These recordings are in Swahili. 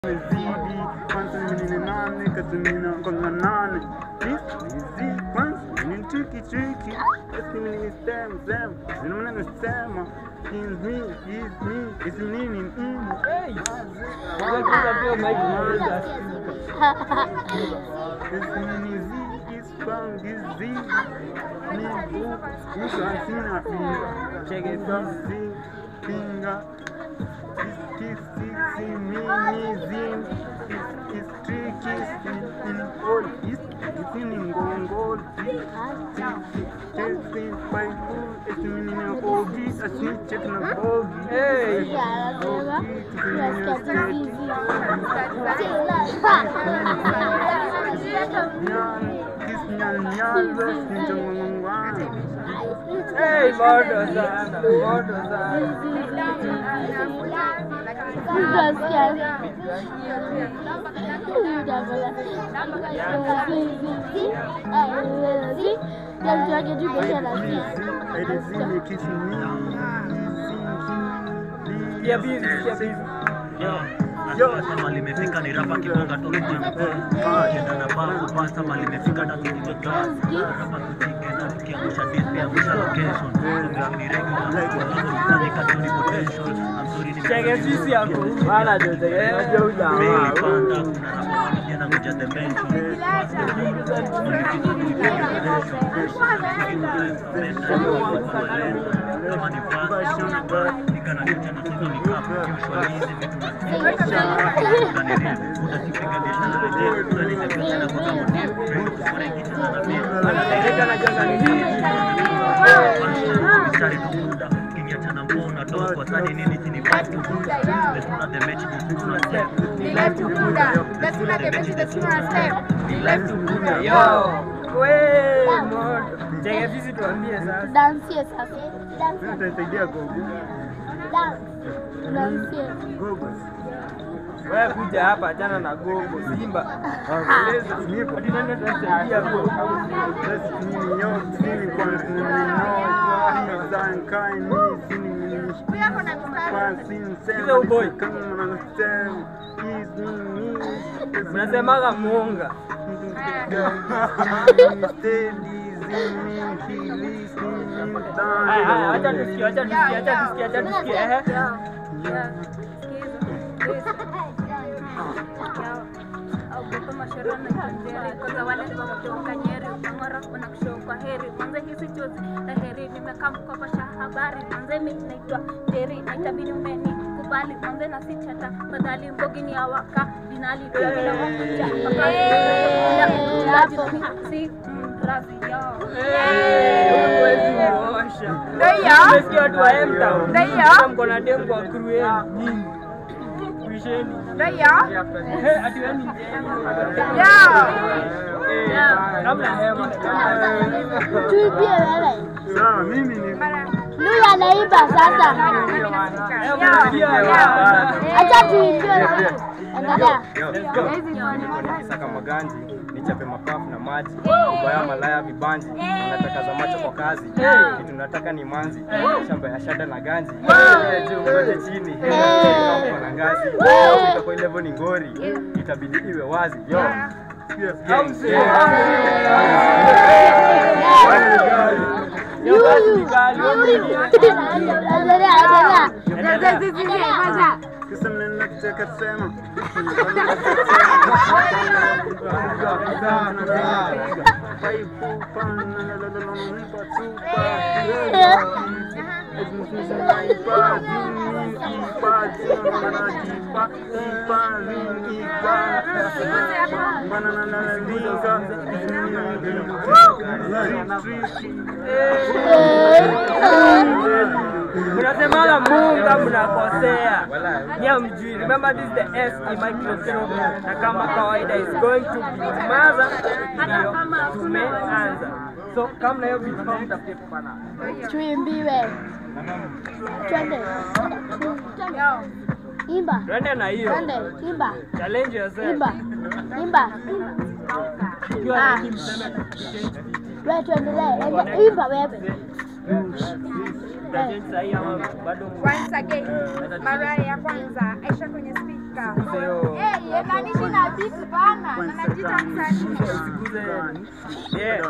Zidi kwanza mimi ni nane katumina konga nane Zidi kwanza mimi ni tricky tricky Esi mimi ni stem stem Zina mwana ni sema Is me, is me, is nini mm Is nini Z, is bang, is Z Ni bu, usa sina finger Check it Usa Z, finger Is kiss, is mini zin Is, is tricky, is in all Is, is in ngongol Is, Chasing by food, it's mini na bogi, a sneak check na bogi. Hey. Nyan, kis nyan nyan, los ninjang mangwang. Hey, moto sana, moto sana. Edizini kis mi. Sikia busy, sikia busy. Sasa limefika ni rapa kibonga toka Kenda na babu pasta mali imefika na kupiga gas Rapa kutike na tukiangusha beat pia angusha location Kumbe ni regular Kufanya katoni potential I'm sorry ni Cheke busy hapo. Bana jo, cheke jo Maili jamaa. panda kuna rapa wanaja na kuja dimension Ulipita kulipiga Kama ni fast Nikana kuja na sasa ni kapu Usually hizi vitu nasikia Anaeleka na janga ni nini? Yo, we moto. Cheke busy tuambie sasa. Dansie sasa. Dansie. Utasaidia gogo. Dance. Dansie. Gogo. Wewe kuja hapa achana na gogo Simba. Nipo. Ati nani atasaidia gogo? Das nini yo, sini kwanza nini no. Sini zankai ni sini nini. Kwa sini Kiza sema. uboy. Kama mnasema. Is nini. Mnasemaga muunga. Haya haya acha tusikie, acha tusikie, acha tusikie, acha tusikie. Ehe. Ogopa mashorona kanjeri kwanza wale kutoka Nyeri Mang'ora wanakushow kwa heri mwanze hizi chozi na heri nimekaa mkopasha habari mwanze mimi naitwa Jerry na itabidi umeni kubali mwanze na si chata madhali mbogi ni awaka dinali bila wakucha si mrazi yao Eh, huwezi muosha. Umesikia watu wa M-Town? Kama mko na demu kwa crew yenu, nyinyi. Kuisheni. Eh, ati wewe ni demu. Eh, kabla ya Tuibie wewe. Sawa, mimi ni Nuru anaiba sasa. Eh, umesikia watu? Acha tuimbie na mtu. Endelea. nikisaka maganji nichape mapafu na maji ubaya malaya vibanji nataka za macho kwa kazi kitu nataka ni manzi shamba ya shada na ganji Eh, juu ngoje chini Eh, kama na ngazi itakuwa ile level ni ngori itabidi iwe wazi yo Gang, Yo, basi ni kali, wewe mwingine. Endelea, endelea. kisa mnataka sema Mnasemaga munga mnakosea. Nya mjui. Remember this is the S in microphone. Na kama kawaida is going to be maza ndio tumeanza. So kama na hiyo beat form tafute pana. Tuimbiwe. Twende. Imba. Twende na hiyo. Twende. Imba. Challenge yourself. Imba. Imba. Ukiwa Ah. na team sema Wewe tuendelee. Ende- Imba wewe. Mtachange sahi ama bado Once again, mara ya kwanza Aisha kwenye speaker. Sio. Eh, yemanishi na beat bana. Na najiita msanii. Usiguze. Yeah.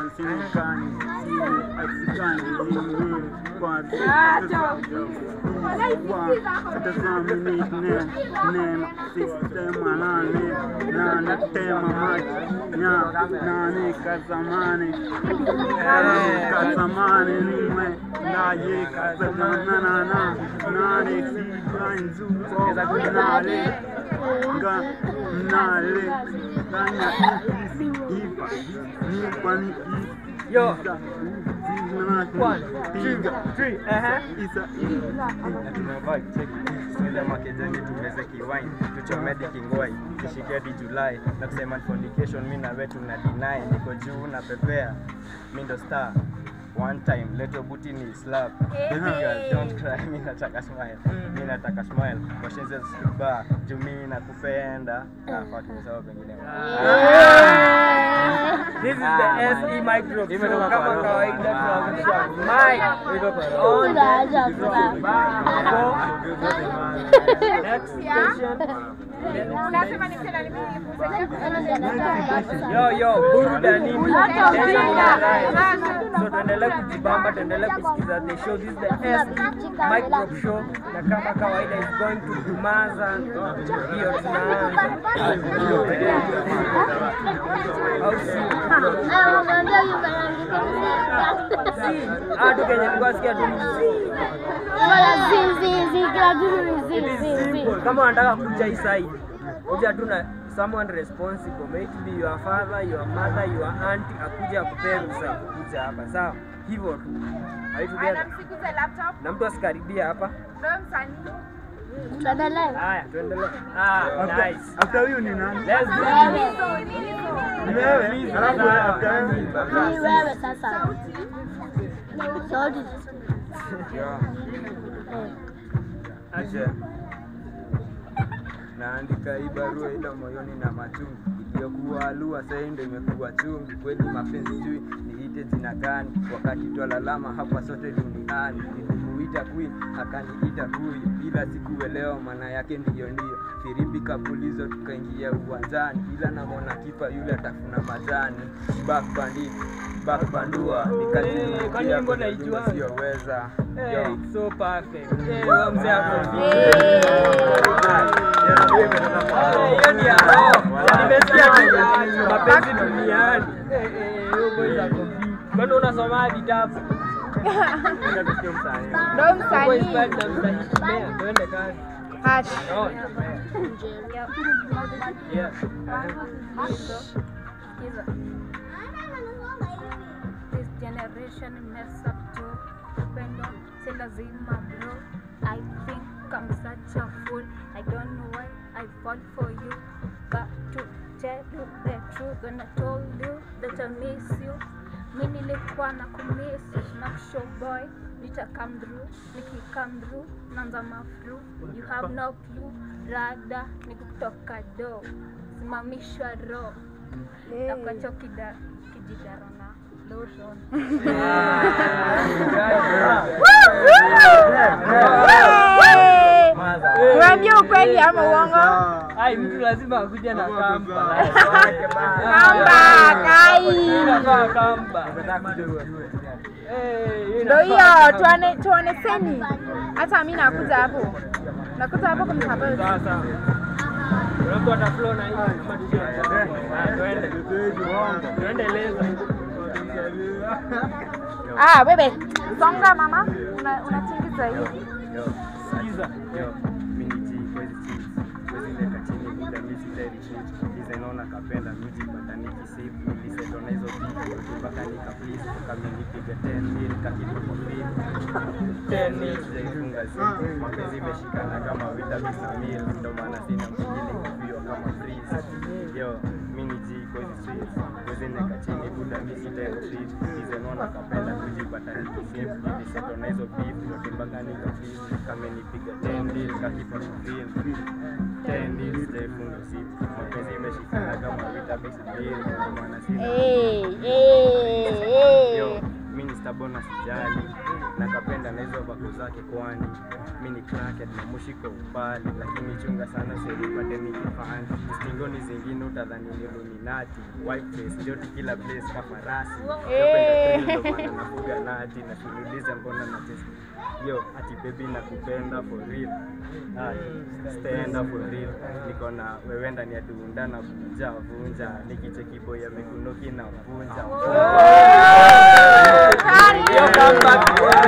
kazamani nimwe naye kazanana nane siganzuko nale nga nale kanya iva ni kwani Yo. One, One, two, three. Uh-huh. Isa na tumevaa cheki tuende makejani tumeze kiwine tuchomedi kingwai ishike hadi Julai na kusema ni fornication mi na wewe tuna deny niko juu na pepea mi ndo star one time leto buti ni slap baby girl don't cry mi nataka smile mi nataka smile washenze bar juu mi nakupenda ah fuck nimesahau pengine This is the SE micro. So Imetoka kama kwa roho. kawaida tunaonyesha mic on Unaanza the So, next station. Unasema ni tena ni mimi Yo yo, burudanini. Hata ujinga. So tuendelee kujibamba, tuendelee kusikiza the show. This is the SE micro show na kama kawaida is going to Dumaza. Hiyo tunaanza. Au sio? Anamwambia huyu mwanamke Si, hatu kenye nilikuwa sikia tu Wala zi zi zi kila kitu ni zi It is zi zi. simple. Kama unataka kuja hii side, kuja tu na someone responsible, may it be your father, your mother, your auntie, akuja akupee ruhusa ya kukuja hapa, sawa? Hivyo tu. Are you together? Anamsikuza laptop. Na mtu asikaribia hapa. Ndio msanii. Tuendelee. Haya, tuendelee. Ah, nice. after huyu ni nani? Let's do Wewe. this. Ni wewe? Alafu wewe after huyu? Ni wewe sasa. Sauti. Aje. Naandika hii barua ila moyoni na machungu iliyokuwa alua sasa ndio imekuwa chungu. Kweli mapenzi jui niite jina gani? Wakati twalalama hapa sote duniani. Nilimuita queen akaniita huyu, ila sikuelewa maana yake ndiyo ndiyo. Firimbi kapulizo tukaingia uwanjani, ila namwona kipa yule atafuna majani. Back bandit back bandua kwani nikajirudia wimbo kwenye naijua? nyumba siyoweza. Hey, Yo. it's so perfect. Hey, wewe mzee hapo. Eh. Eh, hiyo ni ya roho. Nimesikia tu mapenzi duniani. Eh, eh, huyo boys ako vipi? Kwani unasoma vitabu? Nenda tusikie msanii. Ndio Huyo boys msanii. bado tunamsanii Mea, tuende kazi. Hash. Oh, yeah. Hizo. This generation mess up too. Upendo si lazima bro. I think I'm such a fool. I don't know why I fall for you. But to tell you the truth when I told you that I miss you. Mi nilikuwa na kumiss na show boy nita come through niki come through nanza mafru you have no clue rada ni kutoka do simamishwa ro nakacho kida kijidaro na lotion Uambie ukweli ama uongo? Ai, mtu lazima akuja na kamba. Kamba, kai. Inafaa kamba. Eh, hiyo Ndio inafaa hiyo kamba. tuone tuoneseni. Hata mimi nakuja hapo. Nakuja hapo kumsapoti. Sawa sawa. Kuna mtu ata flow na hii kama DJ. Ah, Tuende. Tuende leza. Ah, wewe. Songa mama. Una unatingiza hivi. Yo, Sikiza. yo, mini G, kwezi cheese. Kwezi leka chini bila misi teri shit. Hizi naona kapenda miji pataniki sip. Nilisetona hizo beat. Mpaka nika please. Kama nipige 10 mil kakitu kwa free. 10 mil sijaifunga zip. Mapenzi imeshikana kama vita bisa mil. Ndo maana sina mwingine kuvio kama freeze. Yo, mini G, kwezi streets. Kwezi leka chini bila misi teri shit. Hizi naona kapenda miji pataniki sip. Nilisetona hizo beat. Mpaka nika please. Kama nipiga 10 mil kakitu kwa free. 10 mil sijaifunga zip. Mapenzi imeshikana kama vita bisa mil. Ndo maana sina Eh, eh, Yo, eh. mi ni stabona sijali nakapenda na hizo vaku zake kwani mi ni crackhead na mushi kwa umbali lakini chunga sana usinipate nikifani stingoni zingine utadhani ni Illuminati white face joti kila place kama rasi Eh. napenda thrill, ndo maana nafuga nati na siulize mbona na test yo ati baby nakupenda for real Ah, stand up for real niko na wewe ndani ya dunda na vunja vunja nikicheki boy amekunoki na vunja Hiyo comeback.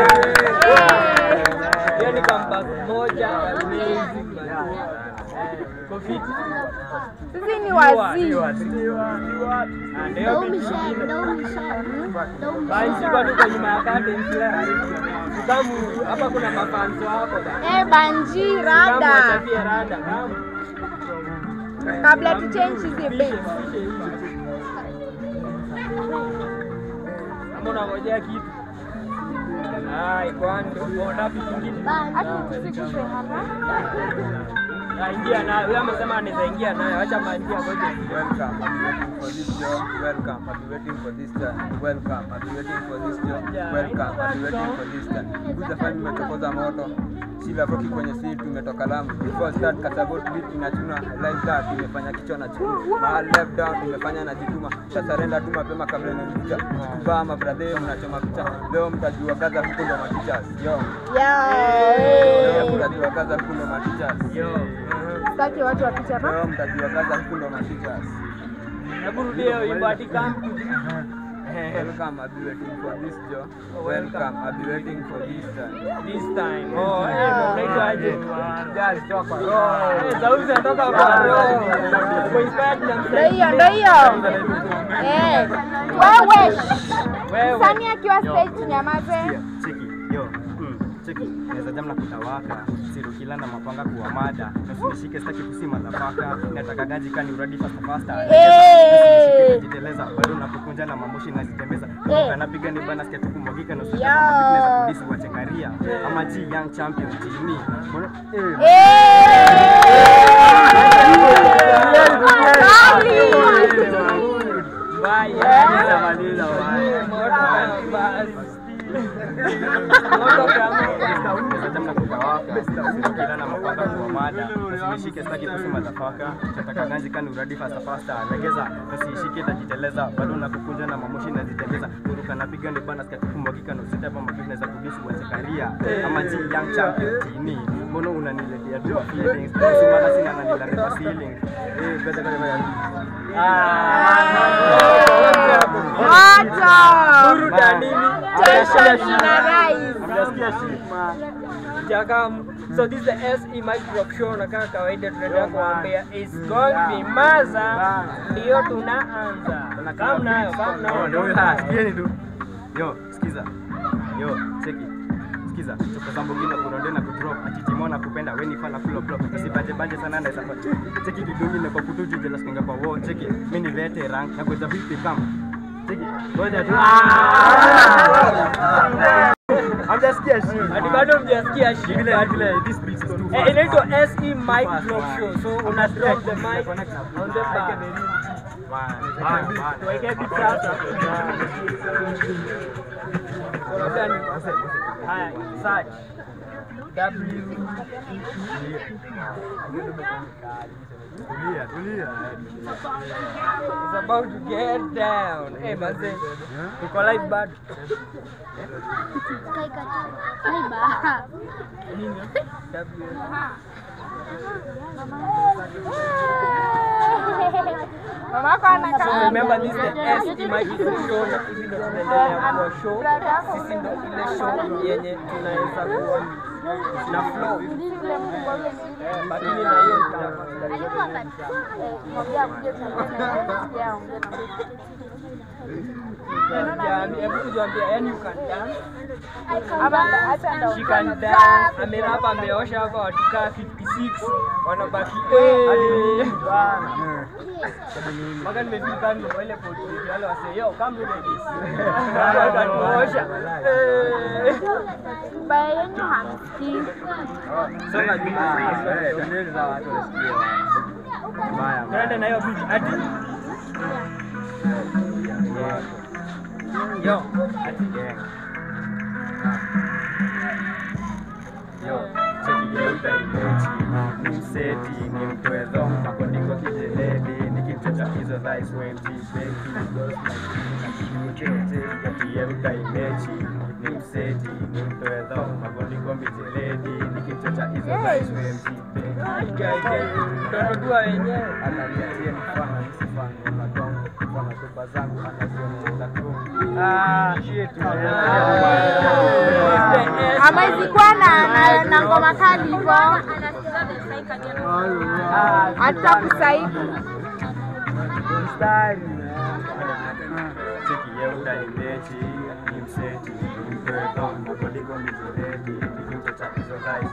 Hiyo ni comeback moja amazing man. Iko fiti. Sisi ni wazii. Ah, ndio Dau vitu Michelle, vingine. Dau Michelle. Dau Banzi kwa tuko nyuma ya curtain sila. Kamu hapa kuna mafanzo wako. Eh, Banji Kamu rada. wachapie rada. Kamu. Kabla tu change hizi beats. Kama unangojea kitu. Ai, kwani ndio unaona vitu vingine. Ati tusikufe haraka. Ah, ingia nayo. Yeye amesema anaweza ingia nayo. Acha manjia ngoja. Welcome. I've been waiting for this job. Welcome. I've been waiting for this time. Welcome. I've been waiting for this job. Welcome. I've been waiting for this time. Kuja fanya nimechokoza moto. Sila Rocky kwenye seat tumetoka Lamu. Before start Kasabot beat inachuna like that imefanya kichwa na chukua. Mahali left down imefanya na jituma. Sasa surrender tu mapema kabla nikuja. Baa mabradhe mnachoma picha. Leo mtajua kaza huko ndo matichas. Yo. Leo Yeah. mtajua kaza huko ndo matichas. Yo. Sitaki watu wapite hapa. Leo mtajua kaza huko ndo matichas. Hebu rudia hiyo wimbo ati come to Welcome, I'll be waiting for this job. Welcome, I'll be waiting for this time. this time. Oh, eh, unaitwa aje? Eh, sauti zinatoka kwa roho. Uko inspired na Ndio msanii. hiyo, ndio hiyo. Eh. Wewe. Wewe. Msanii akiwa stage nyamaze. cheki yo mm, cheki naweza jam na kutawaka sirukila na mapanga kuwa mada nasinishike staki kusima dhafaka nataka gaji kani uradi fasta fasta Eh. jiteleza bado nakukunja na mamoshi nazitembeza Eh. kanapiga ni bana sikia tukumwagika na Yo. usiaaweza kudisi wachekaria ama G young champion chini Mbona- eh, Mbaya. Moto basi. Moto kama. kila na mapanga kwa mada usinishike staki kusema zafaka nataka ganji kani uradi fasta fasta legeza usishike tajiteleza bado nakukunja na mamoshi nazitembeza kuruka napiga ni bana sikia tukumwagika na usita hapa mabishna za kudisi wachekaria ama G young champion chini mbona unaniletea tu feelings simana sina nanilale kwa ceiling eh beza beza Acha. Burudanini. Tension ina rise. Mjasikia shima Jakamu. So this is the SE Microp Show na kama kawaida tunaendelea kuambia is going to be maza ndio tunaanza. Kama nayo, kama nayo. ndio huyo haya sikieni tu yo sikiza yo cheki sikiza choka zambo ngine kuronde na kudrop atitimona na kupenda weni fana full of block usibanje banje sana na safa cheki kidungi na kwa kutuju jela singa kwa wo cheki mimi ni veteran na kwa vipi kama cheki ngoja tu Hamjasikia shit. Hadi bado mjasikia shida. Vile vile this beat is too Eh, fast. inaitwa SE Microp Show. So una drop the mic on the bar. Tuweke beat sasa. So labda ni haya search W Tulia, tulia. is about to get down. Eh, manze. Tuko live bado. Kai katu. Kai ba. Nini? W. Mamako So anakaa. remember this is the SE Microp Show na hivi ndo tunaendelea kwa show. Sisi ndo ile show yenye tunaweza kuwa na flow. Eh, lakini na hiyo nitafanya. Alikuwa katu. Jamii, hebu tuambie, yani you can dance. Ama acha ndo. She can dance. Amerapa ameosha hapa watu kaa 56 wanabaki eh. Mpaka nimefika kando kwa ile poti wale wase yo come look at this. Wanaosha. Eh. Baya yenyu hamsikii. Songa nyuma. Mbaya. Tuende na hiyo beat hadi yo Ati gang. ni mseti ni mtwezo makondiko kijeledi nikimchocha hizo dhais wenjipekiye utaimechi ni mseti ni mtwezo makondiko mijeledi nikimchocha hizo dhais Tunajua wenyewe. ananiachie mfano nisifanye magongo mfano toba zangu anazionyesha tu Ah, Amezikuwa na, na, na ngoma kali hivyo. Anasikiza the psyche again. Hatutakusaidia. chekiye utaimechi ni mseti ni mtwezo makondiko mijeledi nikimchocha hizo dhais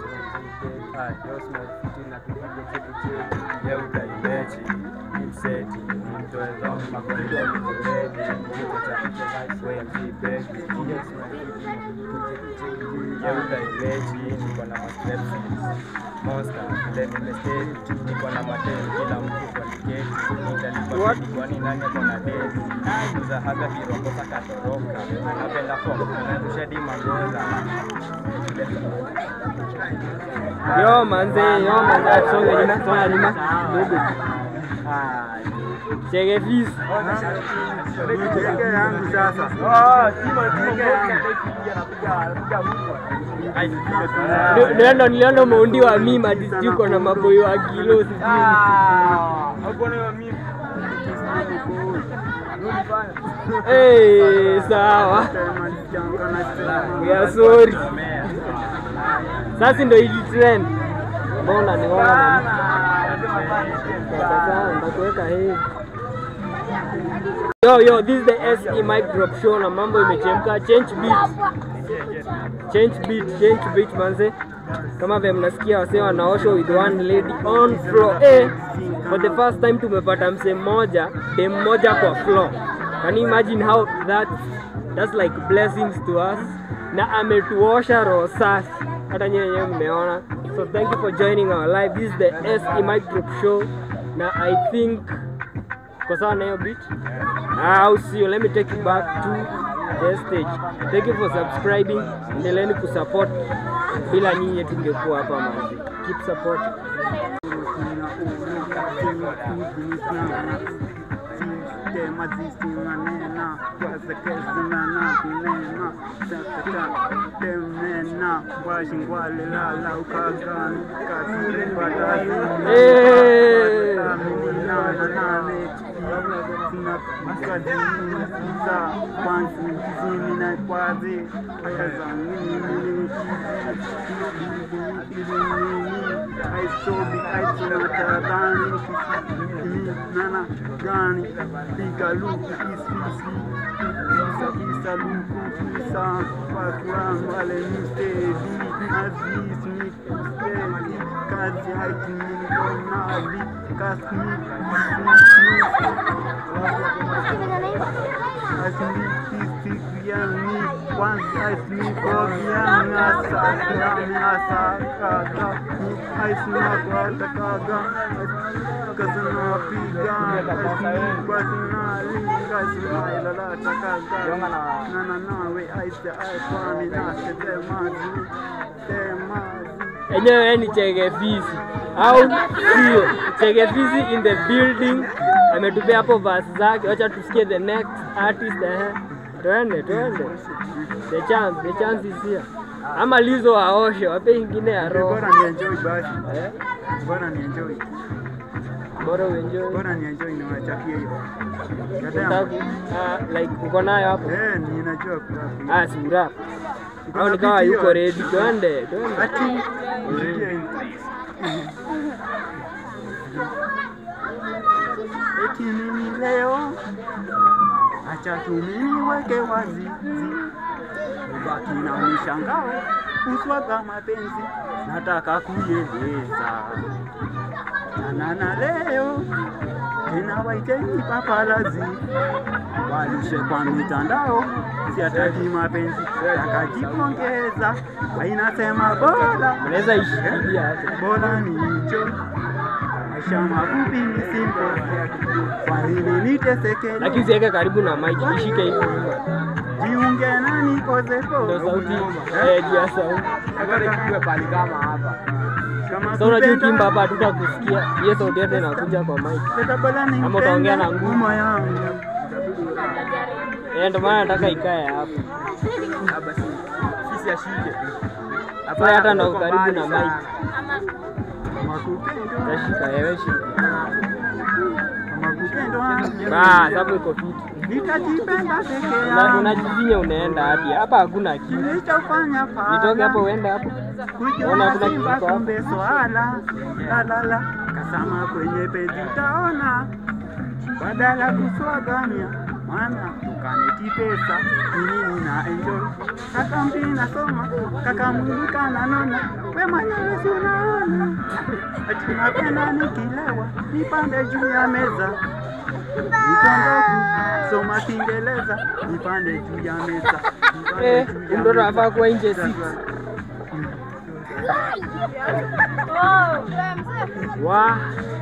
ye utaimechi ni mseti ni mtwezo makondiko mijeledi nikimchocha hizo dhais wemjipeki ye utaimechi niko na mastrepsis monster vile nimesteti niko na mateni kila mtu kwa tiketi nitalipaketi kwani nani ako na deti kuza haga kirokosa katoroka anapenda fom anarusha dimangoza Yo manze, yo manze, songa nyuma, songa nyuma. Dogo. Chege fees. Niweke yangu sasa. Nilienda nilienda maundi wa mimi hadi sijui uko na maboyo wa kilo sijui. Eh, sawa. We are sorry. Sasa ndio ili trend. Mbona niona? Sasa ndakuweka hivi. Yo yo, this is the SE Mic Drop Show na mambo imechemka. Change beat. Change beat, change beat manze. Kama vile mnasikia wasee wanaoshwa with one lady on floor. Eh, for the first time tumepata msee mmoja, dem mmoja kwa floor. Can you imagine how that that's like blessings to us. Na ametuosha roho safi. Hata nyewe wenyewe mmeona. So thank you for joining our live. This is the SE Mic Drop Show. Na I think kwa sawa na hiyo beat Ah, au sio let me take you back to the stage thank you for subscribing endeleeni kusupport bila nyinyi tungekuwa hapa manzi keep support Tema zisinganena kwazekezinana kunena temena washingwalelala ukagani kasipatazi Eh. nakadiza kwanzi kizini na kwazi aisobi aisonatarani nana gani pigaluku isisi isa isa luku isa pakuran wale mistedi aziz ni stedi kazi haikimingonali kasmi asmikisikiani kwanza asmikogiani asakrani asakaga aismakatakaga kasanapiga asmikwasinaliga asmailalatakaga nananawe aise aikwani nasedemazi temazi enyewe ni chege fisi au sio chege fisi in the building ametupea hapo verse zake wacha tusikie the next artist eh twende twende the chance the chance is here ama lizo waoshe wape ingine ya roho bora nienjoy basi eh bora nienjoy bora uenjoy bora nienjoy niwachakie hiyo Unataka- ah, like uko nayo hapo Eh, ninajua kurapi. ah si rap Uko au na nikawa beat yuko hiyo? ready twende twende Ati usikie. Eti mimi leo acha tu mimi weke wazi ubaki na mishangao kuswaga mapenzi nataka kueleza nanana leo tena waiteni papalazi walishe kwa mitandao siataki mapenzi takajipongeza wainasema bora unaweza ishikilia hapo bora nicho maisha mafupi ni simple kwa nini niteseke lakini usiweke karibu na mic ishike hivi nyuma jiunge na nikozepo ndio sauti eh juu ya sauti pali kama hapa kama Kama Sasa unajua kupenda- ukimba hapa hatutakusikia. Hiyo sauti yote inakuja kwa mic. Ama utaongea na nguvu. nguma yangu Eh, ndio maana nataka ikae hapa. Ah, basi sisi ashike. Sasa hata ndo karibu na mic. kama kupenda Tashika wewe shika. kama kupenda wangu Ah, sababu iko fiti. nitajipenda peke Na yangu unajizinya unaenda hadi hapa hakuna kitu. nilichofanya Nitoke hapo fala uende hapo. Ona kujiona hakuna kitu simba hapo. kumbe swala lalala kasama kwenye peji utaona badala kuswagania mwana tukaneti pesa mimi na enjoy kaka mbi nasoma kaka mwilika nanona we mwenyewe si unaona ati napenda nikilewa nipande juu ya meza nitondoku soma kiingereza nipande juu ya meza nipande Eh, juu ya mtoto meza. anafaa kuwa nje six. Wa.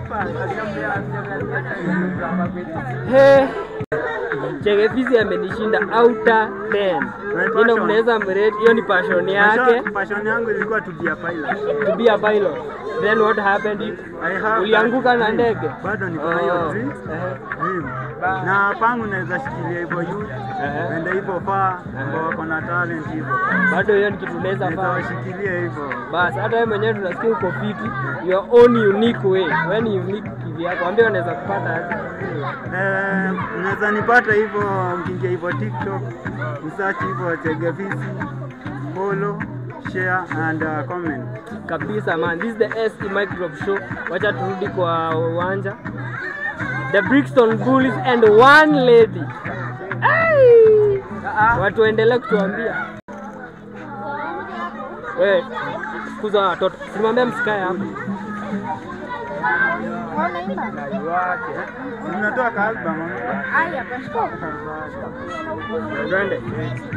He. Chege Fizi amenishinda outer 10. Ndio mnaweza mrate, hiyo ni passion yake. Passion- passion yangu ilikuwa to be a pilot. To be a pilot. Then what happened? if- I have Ulianguka that na dream. ndege? Bado niko na hiyo Oh, dream. ehe. Dream. Na pangu naweza shikilia hivyo youth. Ehe. Wende hivyo faa ambao wako na talent hivyo. Bado hiyo ni kitu unaweza Naweza fanya. washikilia hivyo. Basi hata wewe mwenyewe tunasikia uko fiti. Your own unique way. Wewe ni unique kivyako. Ambia wanaweza kupata aje. Eh, unaweza nipata hivyo mkiingia hivyo TikTok, msearch hivyo Chege Visi, follow, share and uh, comment. kabisa man this is the SE Microp show wacha turudi kwa uwanja the Brixton Bullies and one lady Ai! watu waendelee kutuambia we kuza watoto simwambia msikae hapo Tunatoa ka album. Aya, bashko. twende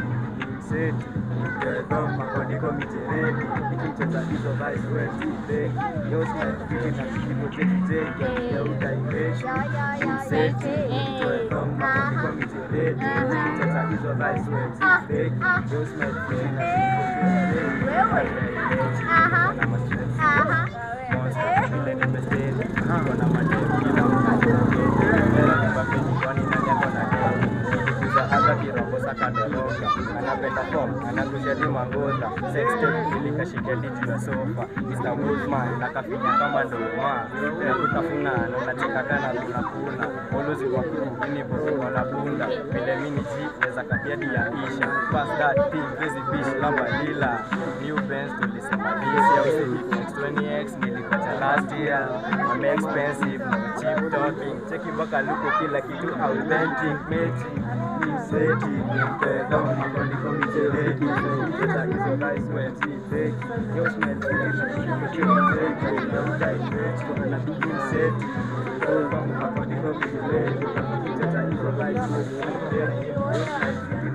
anapenda form anakushadi mangoza sextekashika diti ya sofa Mr. Wolfman nakafinya kama ndoma na kutafuna na unacheka kana kunakuna olozi wa kuu ini bosi wanabunda vile mini ji neza kabiadi ya isha pass that thing crazy bitch lamba lila new bands tulisema this year we say next 20x nilipata last year I'm expensive no cheap talking cheki mpaka luko kila kitu authentic magic Mseti, mpenda, mabadiliko mijeledi, mteta hizo guys weti, fake, yo smell fake, mkiwa fake, yo die fake, kuna na big mseti, kwa mabadiliko mijeledi, mteta hizo guys weti, fake, yo smell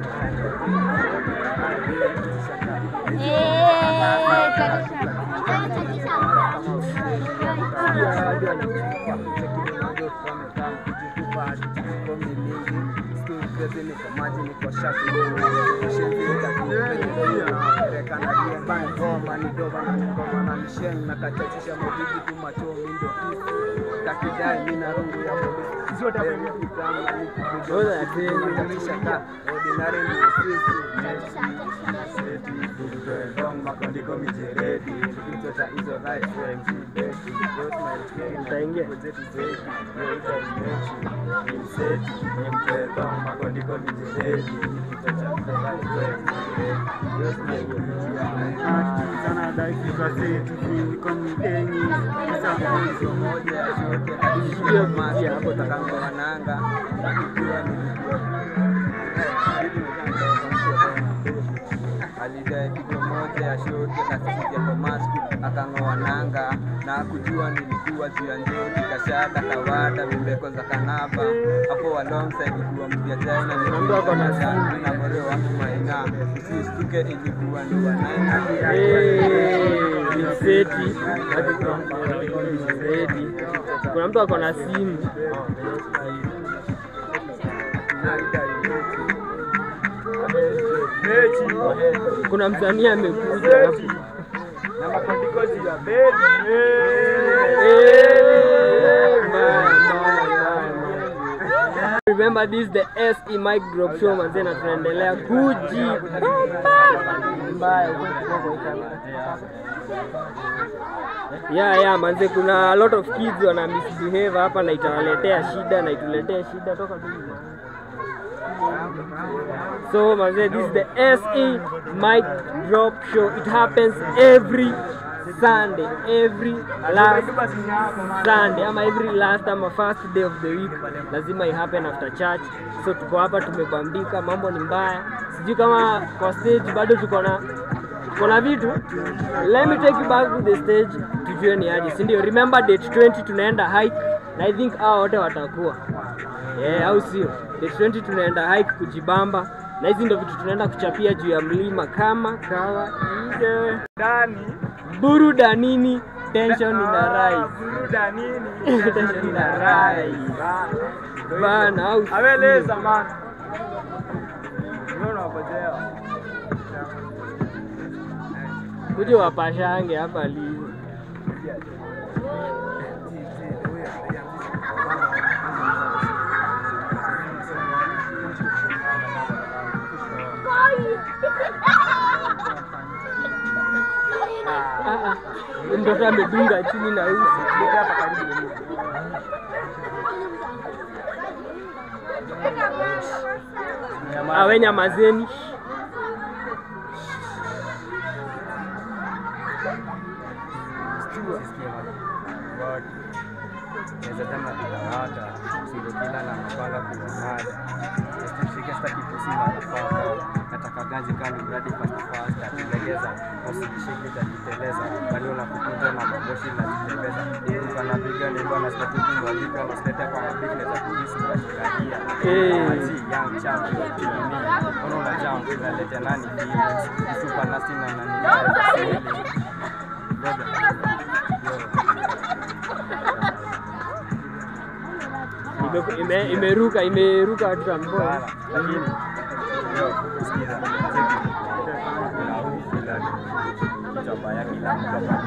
nakachachisha mabidi tu machomi ndo kisi kakidai mina rungu ya polisi zote Those are things. Katisha ka ordinary ni sisi makondiko mijeledi, mtota hizo right Utaingia. makondiko mijeledi, sana dakika zetu ziko midenyi hizo moja yote akishikia masi hapo takanga wananga akijua alidai kitu moja ya shote kasisikia kwa masku akang'oa nanga na kujua nilikuwa juu ya njoti kashada kawada vibeko za kanaba hapo alongside kuwa mpya China Mtu ako na nilikuwa na more wangu maina usistuke ilikuwa ni wanaina Eh, ni seti. Seti. Kuna mtu ako na simu. Kuna msanii amekuja hapo. na makondiko juu ya Remember this the SE Mic Drop Show manze na tunaendelea kuji mbaya Yeah, yeah, manze kuna a lot of kids wana misbehave hapa na itawaletea shida na ituletea shida toka tu hivi. So manze, this is the SE Mic Drop Show. It happens every Sunday, every last Sunday ama every last ama first day of the week lazima i happen after church. So tuko hapa tumebambika, mambo ni mbaya. Sijui kama kwa stage bado tuko na tuko na vitu. Let me take you back to the stage tujue ni aje, si ndio? Remember date 20 tunaenda hike na I think hao wote watakuwa yeah, au sio? Date 20 tunaenda hike kujibamba na hizi ndio vitu tunaenda kuchapia juu ya mlima kama kawaida. Ndani Burudanini, tension ina rise. buruda nini? tension ina rise. Bana, au sio? Aweleza man. Unaona wapojea. kuja wapashange hapa lini? Ah, ah. Mtoto amedunga chini na usi. Awe nyamazeni. Naweza tunawaka sindo kila na mapanga kuwamada Usishike staki pusi marafaka Nataka ganji kani mradi fast fast Atilegeza Usishike tajiteleza Bali unakukuta na maboshi na jitembeza Iruka na piga ni bwana staki kumwalika Na stete kwa mabiki neza kujisi kwa shikahia Eh. Azi young champion Tini Ono na jump Inalete nani feelings Super nasty na nani Brother Ime- ime- Imeruka, imeruka watu wa mbona. Bana, lakini yo, sikiza, cheki. Kuna huu fulani, kichwa ya kila mtu hapa.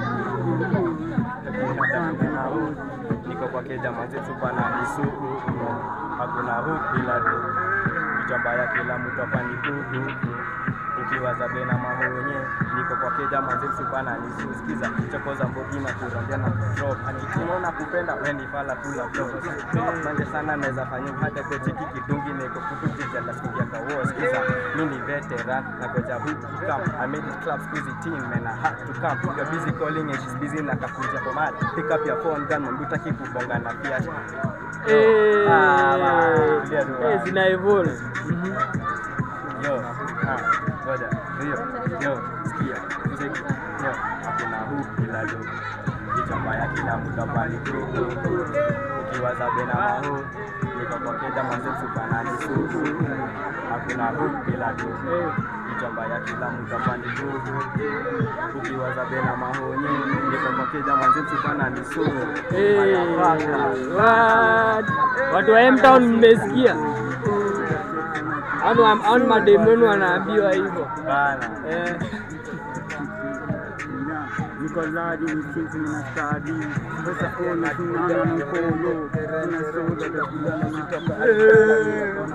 Kuna huu, niko kwa keja manze tupa na nisuku hakuna huu bila do kichwa ya kila mtu hapa ni kuku ukiwa za bena mahonye niko kwa keja manze tupa na nisu sikiza chokoza mbogi na kurondia na drop akitino na kupenda weni fala kula drop manje sana naweza fanya hata kwa chiki kidungi niko kutuki jala sikia kwa war sikiza mimi ni veteran na goja huu come I made it club squeezy team man I had to come you're busy calling and she's busy na kakuja kwa mad pick up your phone gun mambo utaki kubonga na pia Eh, Ah, ba, tulia tu, eh, ba. zina evolve. Yo, ah, ngoja, hiyo, yo, sikia, cheki, yo, hakuna huu bila do. Kichwa mbaya kila mtu hapa ni kuku. Ukiwa za bena mahu, niko kwa keja manze supanani suku. Hakuna huu bila do. Kichwa mbaya kila mtu hapa ni kuku. Ukiwa za bena mahonye, niko kwa keja manze supanani suku. Eh, Motherfucker. what? Watu wa M-Town mmesikia? Anu anu mademu wenu wanaambiwa hivyo. Bana. Eh, Niko ladi msinzi na stadi Pesa ona tunana mkono Kuna soda da kulala na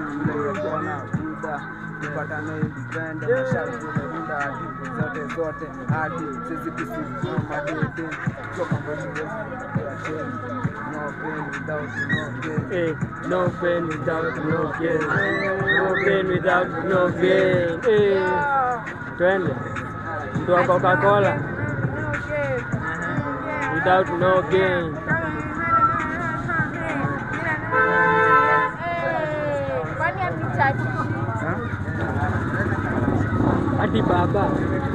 tupatane vipende masharti tumelinda hadi zote zote hadi sisi kusimama madede toka kwetu no pain without no gain eh, no pain without no gain. No pain without no gain. Eh, twende. Mtu wa Coca-Cola without no gain. Kwani amnichaji? Hadi baba.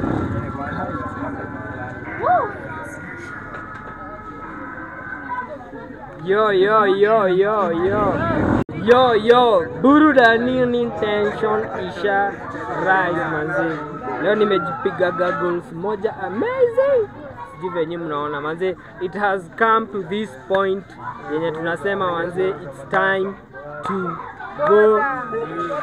Yo yo yo yo yo yo yo burudani intention isha rise manzi. Leo nimejipiga goggles moja amazing. Sijui venye mnaona manze, it has come to this point yenye tunasema manze, it's time to go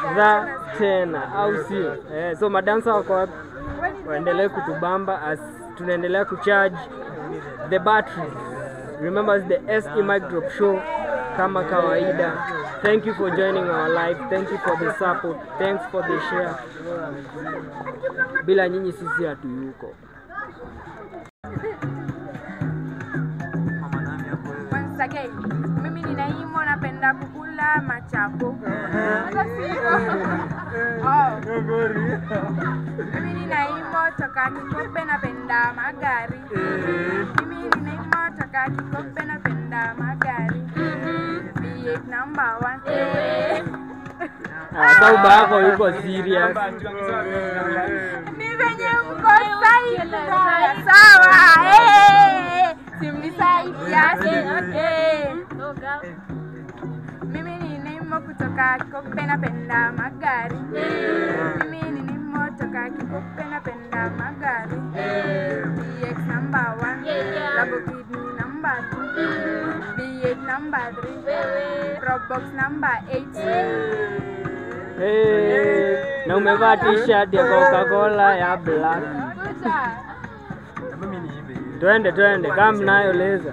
the tena, au sio? Eh, so madansa wako wapi? waendelee kutubamba as tunaendelea kucharge the batteries. Remember it's the SE Mic Drop Show kama kawaida. Thank you for joining our live. Thank you for the support. Thanks for the share. Bila nyinyi sisi hatuyuko. Once again, mimi ni Naimo, napenda kukula machapo. Sasa sio. Oh. Mimi ni Naimo toka Kikombe, napenda magari. Mimi ni Naimo toka Kikombe, napenda magari. V8 number one. Ah, Sauba yako yuko serious. Ni venye mko sawa sawa. Eh, simnisaidia. Eh. Mimi ni Nemo kutoka Kikombe napenda magari. Mimi ni Nemo toka Kikombe napenda magari. BX number one, Labo Kidney number two, B8 number three, Probox number eight. Hey, na umevaa t-shirt ya Coca-Cola ya black. Kuja. Twende twende, kama mnayo leza.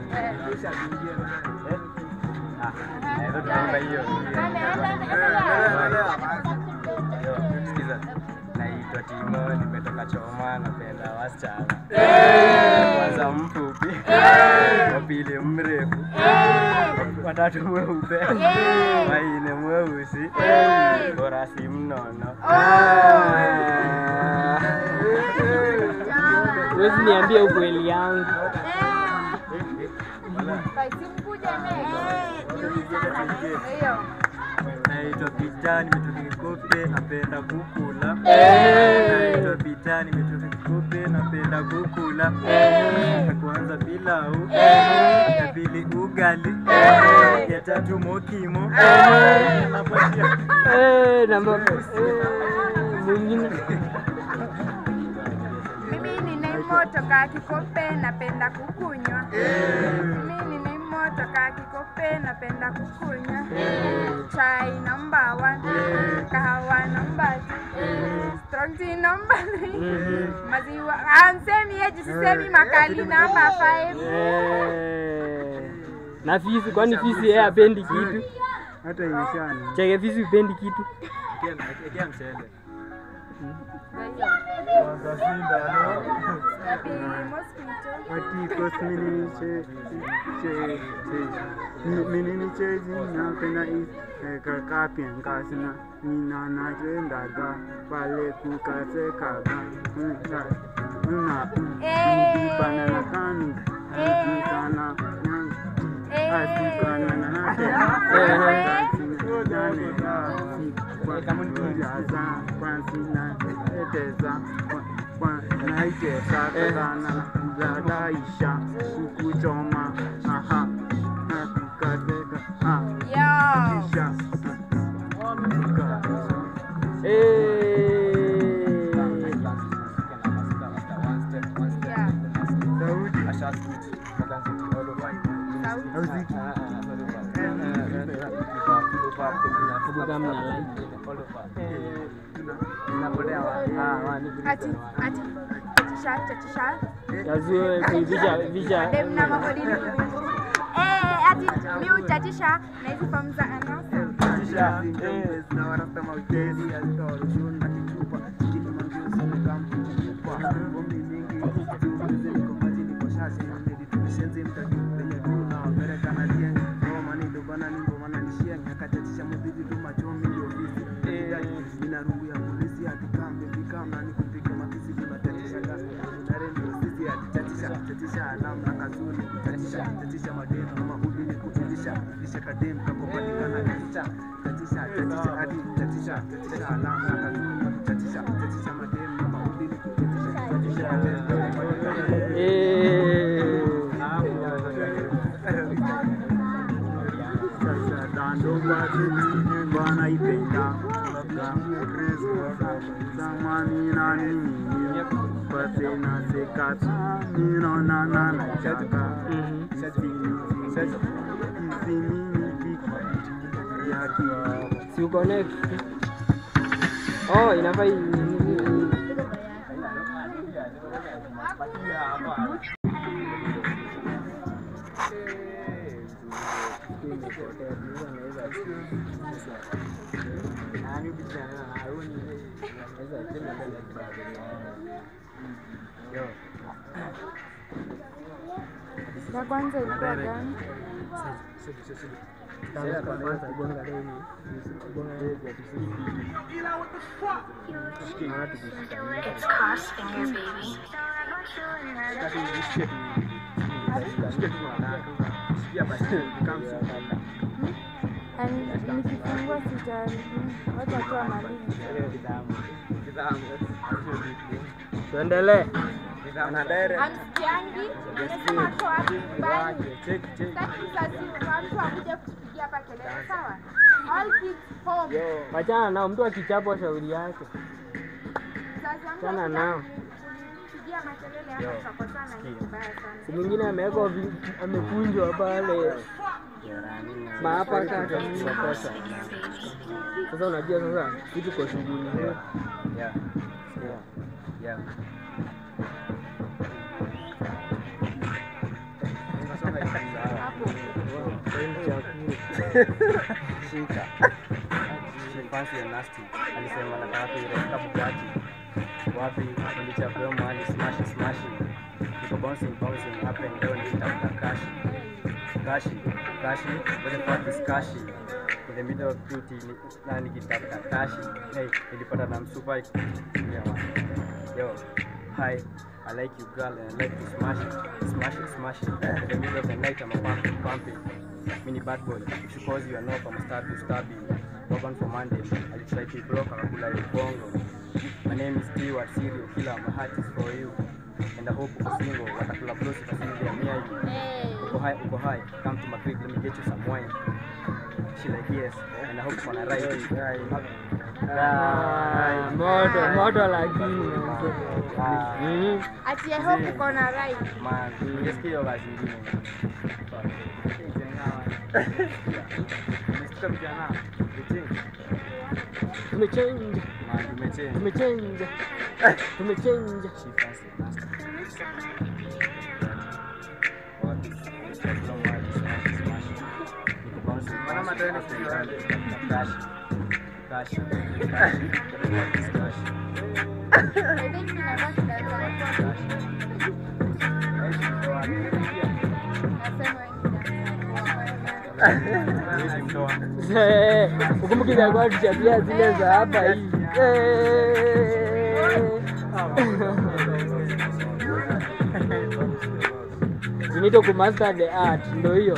Sikiza, naitwa Timo, nimetoka Choma, napenda wasichana. Kwanza mfupi, wa pili mrefu, watatu mweupe, waine mweusi, bora si mnono. Huwezi niambia ukweli yangu. Basi mkuje Hiyo. Naitwa Pita, nimetoka Kikope, napenda kukula. Eh. Naitwa Pita, nimetoka Kikope, napenda kukula. Ya kwanza pilau, ya pili ugali, ya tatu mokimo. Napatia. Eh, namba eh, mwingine. Mimi ni Nemo toka Kikombe napenda kukunywa. Mimi ni Nemo toka Kikombe napenda kukunywa. Chai number one, kahawa number two, strong tea number three, maziwa ansemi yeji sisemi makali number five. Eh, na fisi, kwani fisi yeye hapendi kitu? hata imeshani Cheke fisi upendi kitu? Ekea mchele. Yapi mosquito. ati kosmini che che che minini che jina pena i kaka piankasna nina na jenda ga pale ku kase kaga na na Eh. bana na kanu Eh. kana Eh. asikana na na ke nane kwa kama ni jaza kwa sina eteza kwa naitesa kana za daisha kukuchoma aha na kukateka ah Yo. kisha Yeah. sauti Muziki. Hebu kama mna like. Ati ati chatisha chatisha. Yazue kuivisha visha. Dem na magodini. Eh, ati mi uchatisha na hizi form za anasa. Si uconnect. Oh, inafaa i- Ya kwanza ilikuwa gani? It's cross finger, baby. Yaani nikifungua sitaharibu. Wacha tu amalize. Tuendelee. Amsikiangi, amesema tu hapo nyumbani. Sitaki sasa mtu akuje kutupigia hapa kelele, sawa? All kids home. Wachana nao, mtu akichapwa shauri yake. Sasa mtu Chana akija nao. kunipigia makelele hapa tutakosana, ni vibaya sana. Si mwingine amewekwa vi- amekunjwa pale maapa kaka makosa. Sasa unajua sasa kitu kwa shughuli hiyo. Yeah. Yeah. Yeah. Shika. She fancy and nasty. Alisema nataka kuireka Bugatti. Wapi nilichapeo mahali smash smash. Niko bouncing bouncing up and down nikitafuta kashi. Kashi, kashi, what the fuck is kashi? In the middle of duty ni- na nikitafuta kashi. Hey, nilipata na msupa. Yeah, man. Yo, hi. I like you girl and I like to smash it, smash it, smash it. In the middle of the night I'm a pumping, pumping. Mini bad boy, she calls you a knock, I'm a stab you, stab you. Urban for Monday, I try to block, akakula you bongo. My name is Stewart, serial killer, my heart is for you. And I hope uko single, watakula close if I see they are near you. Uko high, uko high, come to my crib, let me get you some wine. She like yes, and I hope uko na right. Ah, moto moto lakini Mhm. Ati I hope uko na right. Man, nisikie hiyo kazi ingine. Umesikia vijana? tumechange Man, tumechange. tumechange tumechange She fancy nasty. Wapi? Chakula mahali, smash, smash. Niko bouncing, bouncing, up and down. Cash. Cash. Cash. Cash. I think tunabaki darasa la kwanza. Nasema wengi Eh, ukumbuke ilikuwa tuchapia zile za hapa hivi Eh. You need to master the art, ndo hiyo.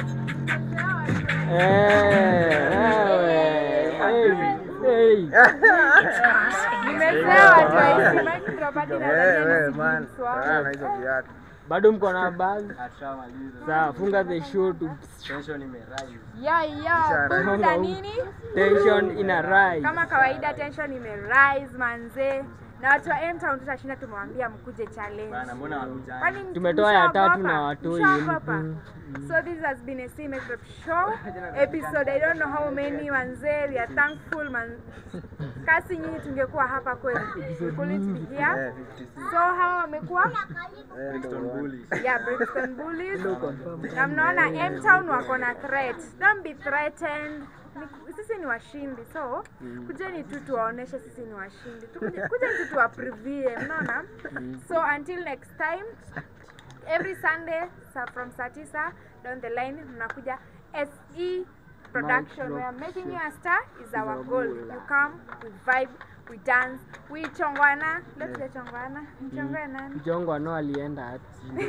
Eh, wewe. Hey, hey. Nimesema watu waishi maji tunabaki darasa la kwanza. Bado mko na bag? Ashamaliza. Sawa, funga the show to Tension imerise. Ya ya, buda nini? tension ina rise. Kama kawaida tension imerise manze. Na watu wa M-Town tutashinda tumewambia mkuje challenge. Bana, mbona wakujani? Kwani Tumetoa ya tatu mshaogopa? na watoi. Mshaogopa? Mm. So this has been a C Makeup show episode. I don't know how many manze. We are thankful man. Kasi nyinyi tungekuwa hapa kweli. We couldn't be here. So hawa wamekuwa Brixton Bullies. yeah, Brixton Bullies. Na mnaona M-Town wako na threat. Don't be threatened. Ni- Sisi ni washindi, so kujeni tu tuwaoneshe sisi ni washindi. Tukuje- Kujeni tu tuwaprevie, mnaona? So until next time, every Sunday sa from saa tisa down the line mnakuja SE production. We are making you a star is our goal. You come, we vibe, we dance, we chongwana. Leo tujachongwana. Mchongwe nani? Mjongo no alienda ati.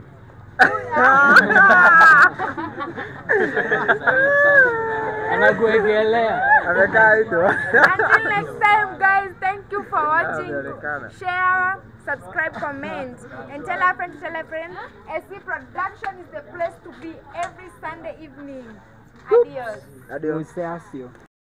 Anakuekelea. Until next time, guys, thank you for watching. Share, subscribe, comment, and tell a friend to tell a friend. SC Production is the place to be every Sunday evening. Adios. Usasio.